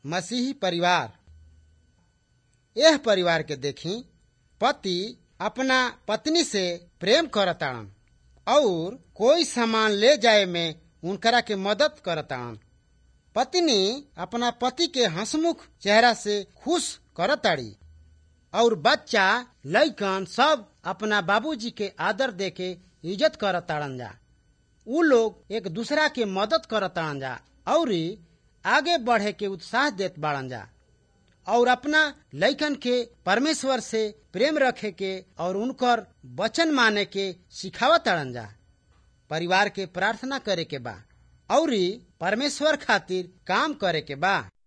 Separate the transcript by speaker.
Speaker 1: मसीही परिवार यह परिवार के देखी पति अपना पत्नी से प्रेम करताड़न और कोई सामान ले जाए में उनकरा के मदद करताड़न पत्नी अपना पति के हंसमुख चेहरा से खुश करताड़ी और बच्चा लइकन सब अपना बाबूजी के आदर दे के इज्जत करताड़न जा उ लोग एक दूसरा के मदद करताड़न जा और आगे बढ़े के उत्साह देत बाड़न जा और अपना लइकन के परमेश्वर से प्रेम रखे के और उनकर वचन माने के सिखावताड़न जा परिवार के प्रार्थना करे के बा और परमेश्वर खातिर काम करे के बा